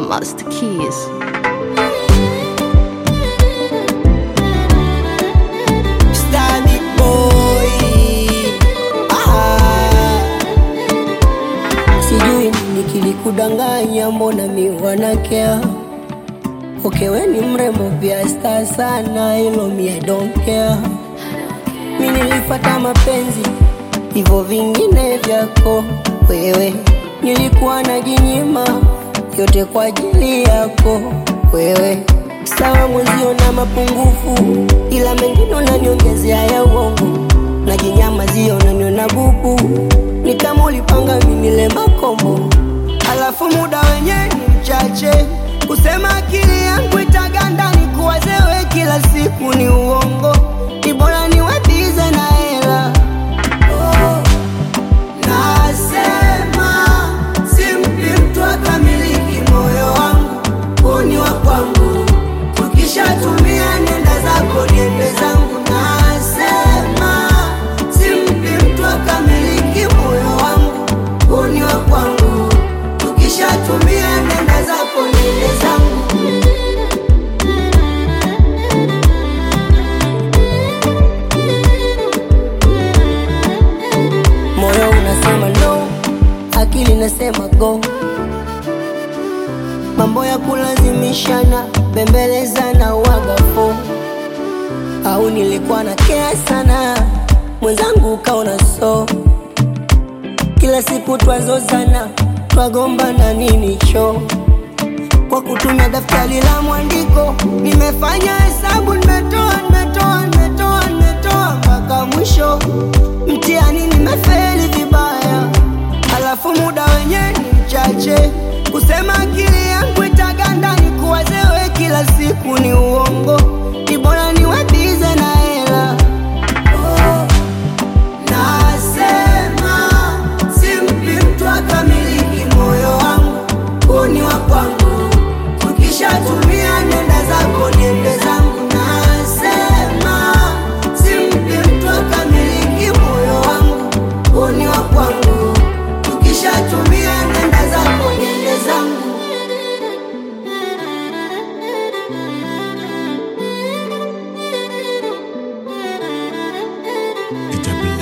Master Keys. Stani boy ah. Sijui nini kilikudanganya, mbona mi wanakea Okay, we ni mrembo pia star sana, hilo mi I don't care. Mi nilifata mapenzi hivyo vingine vyako wewe, nilikuwa najinyima yote kwa ajili yako wewe. Sawa mwenzio na mapungufu, ila mengine unaniongezea ya uongo, najinyamazia unaniona bubu, ni kama ulipanga mimi nile makombo, alafu muda wenyewe ni mchache kusema akili yangu itaganda ni kuwazewe kila siku ni uongo, ni bora niwatize na hela oh. Nasema simpi mtu akamiliki moyo wangu, huu ni wa kwangu. Tukishatumia nenda zako, niende zangu. Nasema simpi mtu akamiliki moyo wangu, huu ni wa kwangu. Tukishatumia nenda zako, niende zangu. Moyo unasema no, akili nasema go. Mambo ya kulazimishana, bembelezana, wagafo au nilikuwa na kea sana, mwenzangu ukaona so. Kila siku twazozana, twagombana nini cho kwa kutumia daftari la mwandiko. Nimefanya hesabu, nimetoa, nimetoa, nimetoa, nimetoa mpaka mwisho. Mtihani nimefeli vibaya, alafu muda wenyewe ni mchache. Kusema akili yangu itaganda ni kuwazewe kila siku ni uongo, ni bora niwatize na hela oh. Nasema simpi mtu akamiliki moyo wangu, huu ni wa kwangu. Tukishatumia nenda zako, niende zangu. Nasema simpi mtu akamiliki moyo wangu, huu ni wa kwangu. Tukishatumia nenda zako, niende zangu. It's a